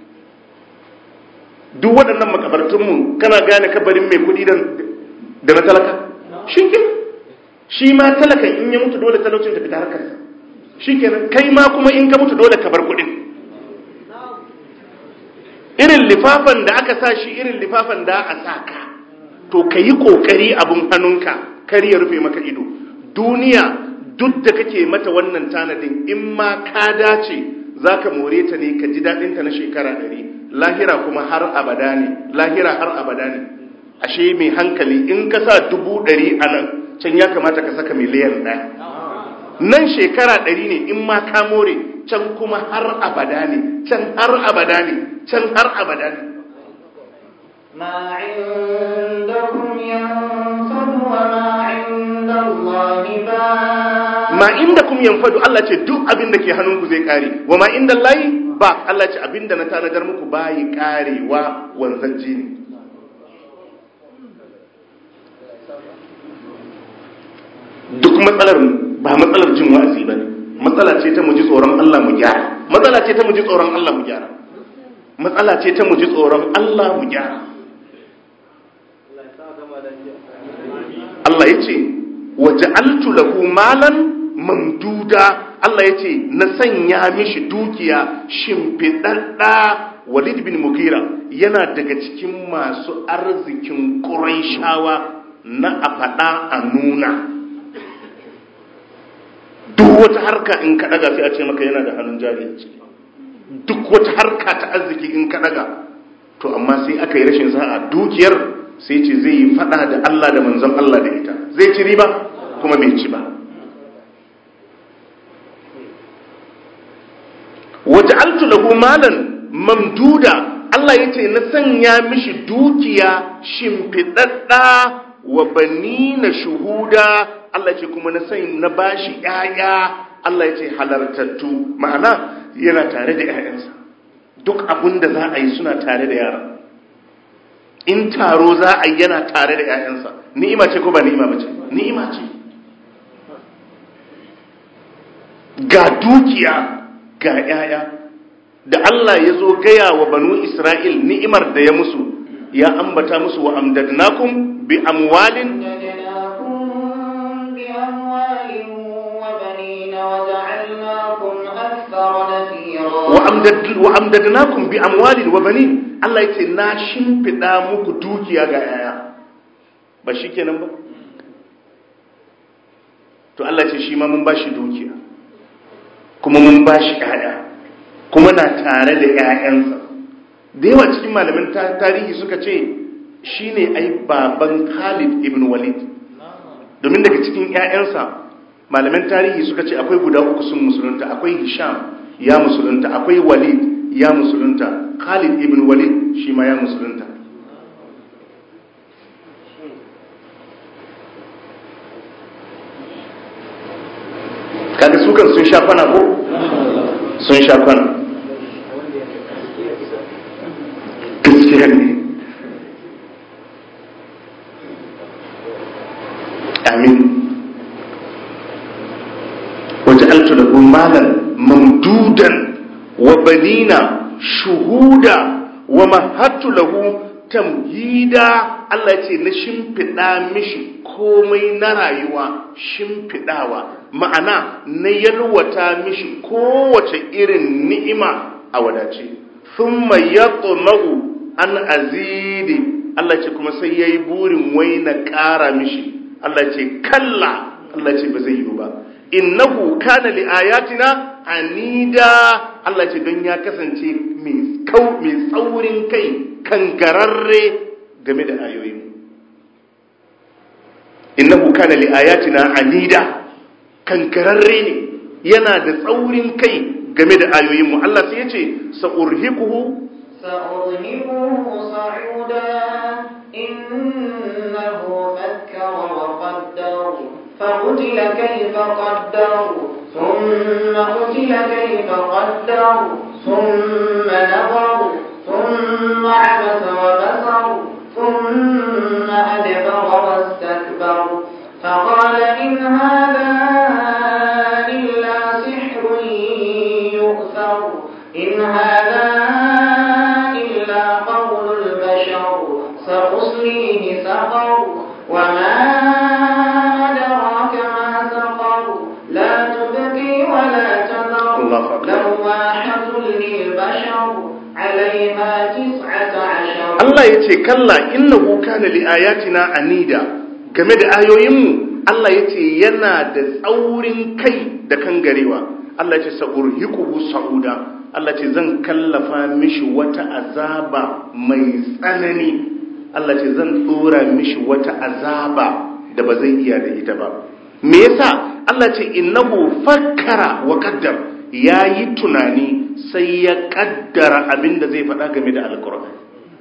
duk waɗannan makabartunmu kana gane kabarin mai kudi da na talaka shi ke shi ma talakan in ya mutu dole talaucin tafi ta harkarsa shi kenan kai ma kuma in ka mutu dole ka bar kudin irin lifafan da aka sa shi irin lifafan da a sa ka to ka yi ƙoƙari abin hannunka kar ya rufe maka ido duniya duk da kake mata wannan tanadin in ma ka dace za ka more ta ne ka ji daɗinta na shekara ɗari lahira kuma har abada ne lahira har abada ne ashe mai hankali in ka sa dubu ɗari a nan can ya kamata ka saka miliyan ɗaya nan shekara ɗari ne in ma ka more can kuma har abada ne can har abada ne can har abada ne ما عندكم ينفد وما عند الله باق ma inda kum yanfadu Allah ce duk abin da ke hannunku zai kare wa ma inda layi ba Allah ce abin da na tanadar muku bayi karewa wanzanji ne duk matsalar ba matsalar jin wa'azi ba ne matsala ce ta mu ji tsoron Allah mu gyara matsala ce ta mu ji tsoron Allah mu gyara matsala ce ta mu ji tsoron Allah mu gyara Allah ya ce waja'altu lahu malan mamduda Allah ya ce na sanya mishi dukiya shimfiɗaɗɗa Walid bin Mughira yana daga cikin masu arzikin Qurayshawa na a faɗa a nuna duk wata harka in ka ɗaga sai a ce maka yana da hannun jari a ciki duk wata harka ta arziki in ka ɗaga to amma sai aka yi rashin sa'a dukiyar sai ce zai yi fada da Allah da manzon Allah da ita zai ci riba kuma bai ci ba waja'altu lahu malan mamduda Allah yace na sanya mishi dukiya shimfidadda wa banina shuhuda Allah yace kuma na sanya na bashi yaya Allah yace halartattu ma'ana yana tare da yayansa duk abin da za a yi suna tare da yara in taro za a yi yana tare da 'ya'yansa ni'ima ce ko ba ni'ima ba ce ni'ima ce ga dukiya ga 'ya'ya da Allah ya zo gaya wa banu Isra'il ni'imar da ya musu ya ambata musu wa amdadnakum bi amwalin أمددناكم بأموال وبنين وجعلناكم أكثر نفيرا wa amdad- wa amdadnakum bi amwalin wa banin Allah ya ce na shimfiɗa muku dukiya ga 'ya'ya ba shi kenan ba to Allah ce shi ma mun ba shi dukiya kuma mun ba shi ‘ya'ya kuma na tare da ‘ya'yansa da yawa cikin malamin ta- tarihi suka ce shi ne ai baban Khalid ibn Walid domin daga cikin ‘ya'yansa malamin tarihi suka ce akwai guda uku sun musulunta akwai Hisham ya musulunta akwai Walid ya musulunta Khalid ibn Walid shi ma ya musulunta kaga su kan sun sha kwana ko sun sha kwana gaskiya ne amin waje altu da malan mamdudan wa banina shuhuda wa mahattu lahu tamhida Allah ce na shimfiɗa mishi komai na rayuwa shimfiɗawa ma'ana na yalwata mishi kowace irin ni'ima a wadace thumma yatma'u an azidi Allah ce kuma sai yayi burin wai na ƙara mishi Allah ce kalla Allah ce ba zai yi ba innahu kana li ayatina anida Allah ce don ya kasance mai kau mai tsaurin kai kangararre game da ayoyin innahu kana li ayatina anida kangararre ne yana da tsaurin kai game da ayoyin mu Allah sai ya ce sa'urhiquhu سأرهبه صعودا إنه فكر وقدر فقتل كيف قدر ثم قتل كيف قدر ثم نظر ثم عبس وبصر ثم أدبر واستكبر فقال إن هذا إلا سحر يؤثر إن هذا إلا قول البشر سأصليه سقر وما أدراك ما سقر لا تبقي ولا تذر الله أكبر. لواحة للبشر عليها تسعة عشر Allah ya ce kalla innahu kana li ayatina anida game da ayoyinmu Allah ya ce yana da tsaurin kai da kangarewa Allah ya ce sa'urhiquhu sa'uda Allah ce zan kallafa mishi wata azaba mai tsanani Allah ce zan dora mishi wata azaba da ba zai iya da ita ba me yasa Allah ce innahu fakkara wa qaddar yayi tunani sai ya kaddara abinda zai faɗa game da alqur'ani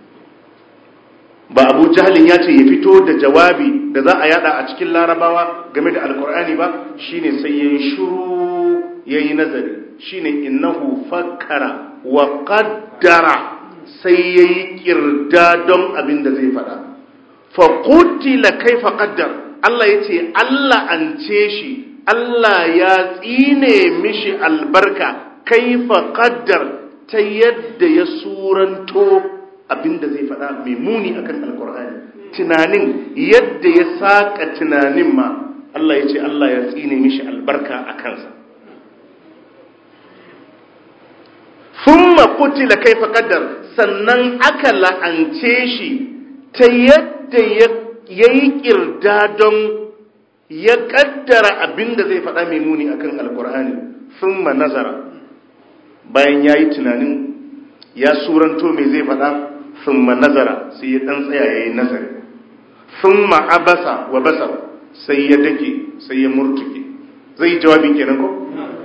ba Abu Jahlin ya ce ya fito da jawabi da za a yada a cikin larabawa game da alqur'ani ba shine sai yayi shiru yayi nazari shine innahu fakkara wa qaddara sai yayi kirda don abinda zai faɗa fa qutila kaifa qaddar Allah ya ce Allah an ce shi Allah ya tsine mishi albarka kaifa qaddar ta yadda ya suranto abinda zai faɗa mai muni akan alkur'ani tunanin yadda ya saka tunanin ma Allah ya ce Allah ya tsine mishi albarka a kansa thumma qutila kaifa qaddar sannan aka la'ance shi ta yadda ya ya yi don ya kaddara abin da zai faɗa mai muni akan alkur'ani sun ma nazara bayan ya yi tunanin ya suranto mai zai faɗa sun ma nazara sai ya ɗan tsaya ya yi nazari sun ma abasa wa basar sai ya dake sai ya murtuke zai yi jawabi kenan ko?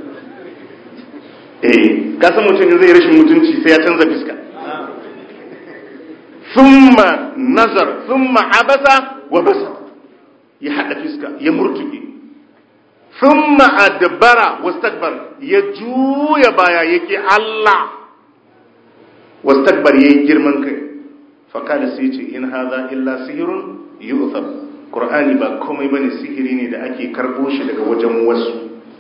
eh kasan mutum zai rashin mutunci sai ya canza fiska thumma nazar thumma abasa wa basar ya hada fiska ya murtuke thumma adbara wastakbar ya juya baya yake Allah wastakbar yayi girman kai fa kana sai ce in hadha illa sihrun yu'thar qur'ani ba komai bane sihiri ne da ake karbo shi daga wajen wasu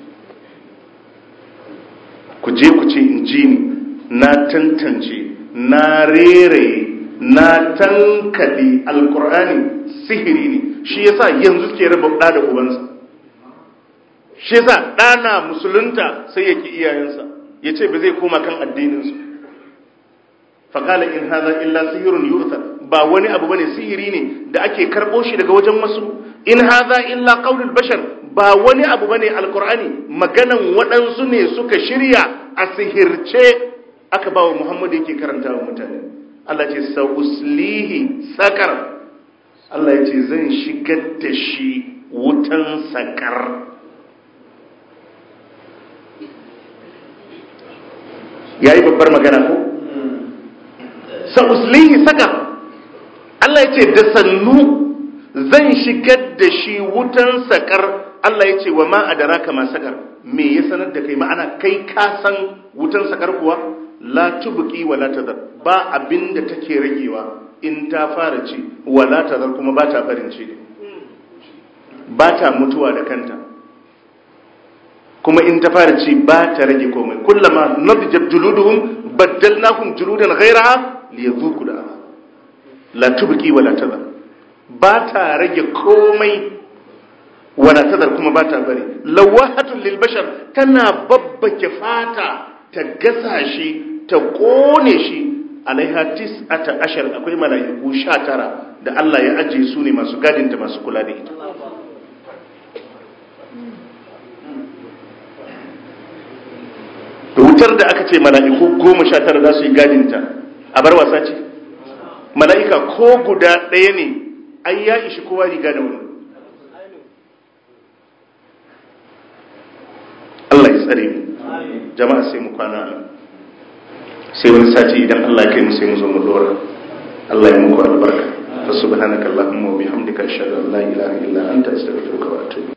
ku je ku ce in ji ni na tantance na reraye na tankade alkur'ani sihiri ne shi yasa yanzu ke raba ɗa da ubansa shi yasa ɗana musulunta sai ya ki iyayensa ya ce ba zai koma kan addininsu faƙala in haza illa sihirun yurta ba wani abu bane sihiri ne da ake karɓo shi daga wajen wasu in haza illa qaulul bashar ba wani abu bane alkur'ani maganan waɗansu ne suka shirya a sihirce aka ba wa muhammadu yake karanta wa mutane Allah ce sa'uslihi sakar Allah ya ce zan shigar da shi wutan sakar ya yi babbar magana ko? sa'uslihi sakar Allah ya ce da sannu zan shigar da shi wutan sakar Allah ya ce wa ma a dara kama sakar me ya sanar da kai ma'ana kai kasan wutan sakar kuwa la tubuki wa la tadar ba abinda take ragewa in ta fara ci wa la tadar kuma ba ta barin ci ba ta mutuwa da kanta kuma in ta fara ci ba ta rage komai kullama nadjat juluduhum baddalnahum juludan ghayraha liyadhuqu da la tubqi wa la tadar ba ta rage komai wa la tadar kuma ba ta bari lawahatun lil bashar tana babbake fata ta gasa shi ta kone shi alaiha tis'ata ashar akwai mala'iku sha tara da Allah ya ajiye su ne masu gadinta masu kula da ita da wutar da aka ce mala'iku goma sha tara za su yi gadinta a bar wasa ce mala'ika ko guda ɗaya ne ai ya ishi kowa riga da wani Allah ya tsare mu jama'a sai mu kwana nan sai wani sati idan Allah ya kai mu sai mu zo mu dora Allah ya muku albarka fa subhanaka allahumma wa bihamdika ashhadu an la ilaha illa anta astaghfiruka wa atubu